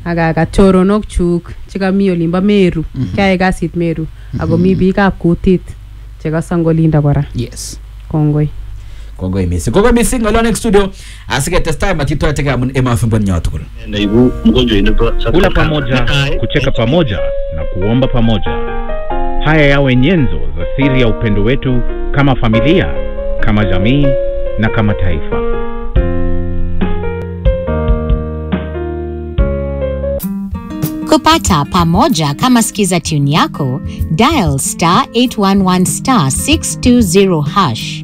akakat choronok chuk chekami olimbo Meru kiae kasit Meru ako mi biikab kutit chekosong olinda kora yes kongoi kongoi missing kongoi missing ng'olyon eng studio asiketestai matitwaitege amun emafimbon tugul naibu mgonjwa inaitwa kula pamoja, kucheka pamoja na kuomba pamoja. Haya yawe nyenzo za siri ya upendo wetu kama familia, kama jamii na kama taifa. kupata pamoja kama skiza tune yako dial star 811 star 620 hash